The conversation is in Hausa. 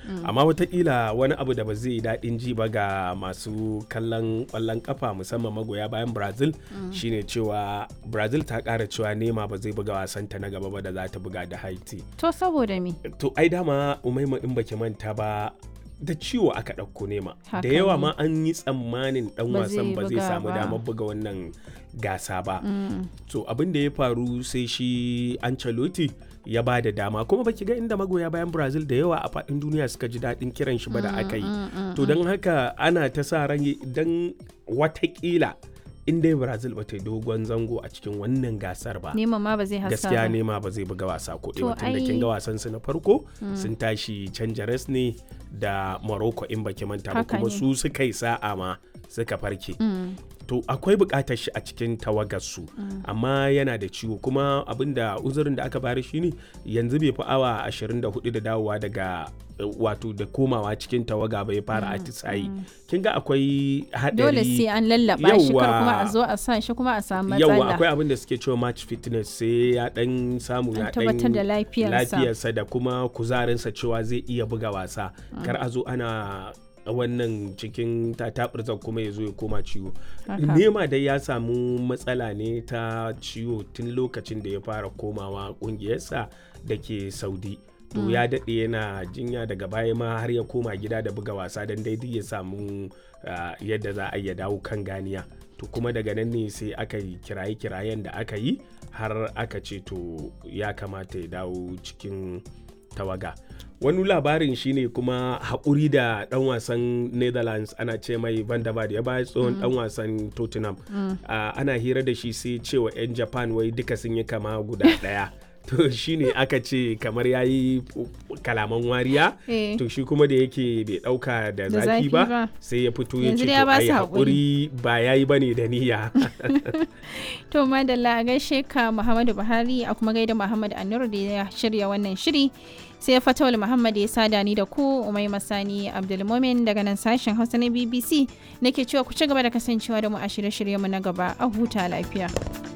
amma watakila wani abu da ba zai yi daɗin ji ba ga masu kallon ƙwallon kafa musamman magoya bayan brazil shine cewa brazil ta ƙara cewa nema ba zai buga wasanta na gaba ba da za ta buga da haiti To saboda me? to ai dama umaima in baki manta ba da ciwo aka ɗauko nema Haka da yawa ne. ma an yi tsammanin ɗan Ba wasan zai ba zai buga samu ba. damar buga wannan gasa ba to abin da ya faru sai shi Ancelotti ya ba da dama kuma baki ga inda magoya bayan Brazil da yawa a faɗin duniya suka ji daɗin kiran shi ba da aka yi to don haka ana ta sa ran don watakila in dai Brazil ba ta yi dogon zango a cikin wannan gasar ba Neman ma ba zai hasa gaskiya ba. nema ba zai buga wasa ko To ɗaya tun da kin ai- ga wasan su na farko sun tashi canja res ne da Morocco in baki manta ba Haka kuma ne. su suka yi sa'a ma suka farke to akwai buƙatar shi a cikin tawagar su amma yana da ciwo kuma abinda uzurin da aka bari shine yanzu bai fi awa 24 da dawowa daga eh, wato da komawa cikin tawaga bai fara atisayi kin ga akwai haɗari Dole sai an lallaba shi kar kuma a Yawwa. zo a sa shi kuma a samu yawa matsala. akwai abin da suke cewa match fitness sai ya dan samu An ya tabbatar da lafiyarsa. lafiyarsa da kuma kuzarinsa cewa zai iya buga wasa kar a zo ana wannan cikin tatabirzan kuma ya zo ya koma ciwo Haka. nema dai ya samu matsala ne ta ciwo tun lokacin da ya fara komawa kungiyarsa da ke saudi to ya daɗe yana jinya daga baya ma har ya koma gida da buga wasa don daidai ya samu ah, yadda za a iya dawo kan ganiya to kuma daga nan ne sai aka yi kiraye-kirayen da aka yi har aka ce to ya kamata ya dawo cikin tawaga wani labarin shine kuma haƙuri da ɗan wasan netherlands ana ce mai van der Vaart ya bayar tsohon ɗan wasan tottenham Ah, ana hira da shi sai cewa 'yan japan wai duka sun yi kama guda ɗaya to shine aka ce kamar ya yi kalaman wariya Eh. to shi kuma da yake bai ɗauka da Da zafi zafi ba ba. sai ya fito ya ce Yanzu to dai ya ba ai su haƙuri ba ya yi ba ne da niyya To madalla a gaishe ka Muhammadu Buhari a kuma gaida Muhammad Anur da ya shirya wannan shiri. Sai Fatawul Muhammad ya sada ni da ku Umai Masani Abdulmumin daga nan sashen Hausa na BBC nake cewa ku ci gaba da kasancewa da mu a shirye-shiryenmu na gaba a huta lafiya.